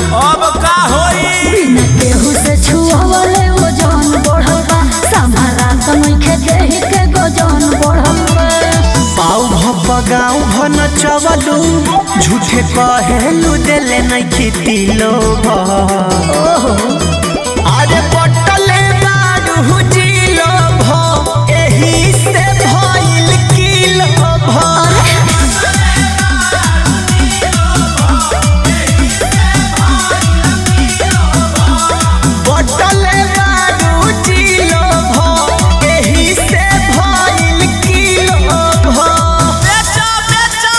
अब का होई बिना केहू से छुअवले ओजन बढ़ल बा संभारा त नइखे देहि के गजन बढ़ल बा पाऊ भप गाँव भन चवलू झूठे कहेलू देले नहीं खेती लोभ अरे पटले बारू जिलो भ एही से भइल किलो भ पटले बारू जिलो भ एही से भइल किलो भ बेचो बेचो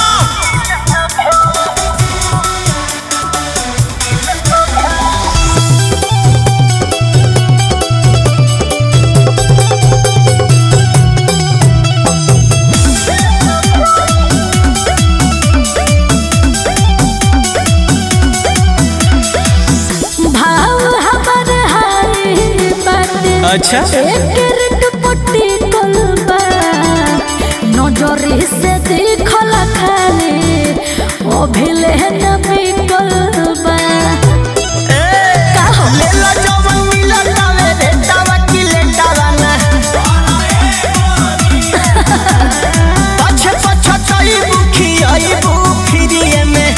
भाव हमर हाय बाटे अच्छा। एक पट्टी कलबा नजर से देखल खाली अभिले न बिकलबा लेला जवन मिलतावे रे तावा की लेटावा ना पछे पछे चई बुखी आई बुखिरिए में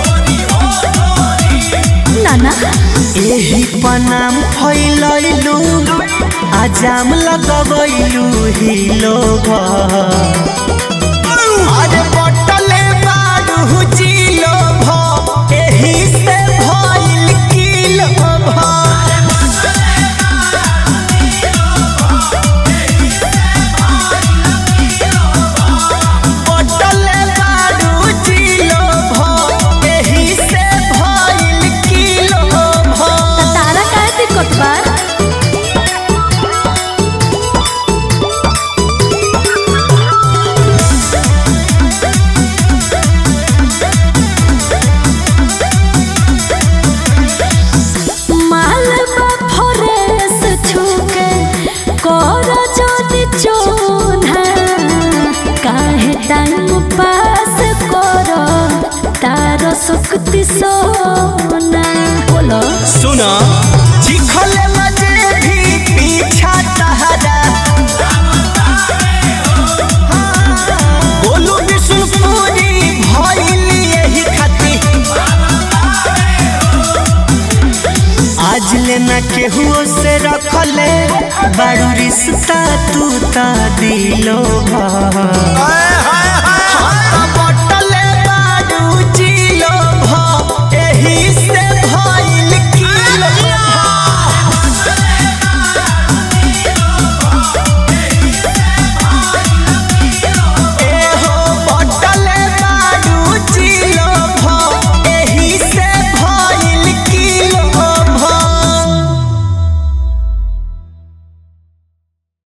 नाना एही पनाम फैलैलू आजाम लगबैलू ही लोग अरे बटले बारू जिलो भ एही से भइल किलो भ पटले बारू जिलो भ एही से भइल किलो भ त तारा का दिक्कत बा मालबा फरेस छुके कर जोनी चोना काहे टाइम पास कर तार सुक्ति सोना बोलो सुना चिखले मजे भी पीछा तहरा बोलू विष्णुपुरी भइल यही खाती आज लेना केहू से रखले बारू रिश्ता तू ता दिलो भा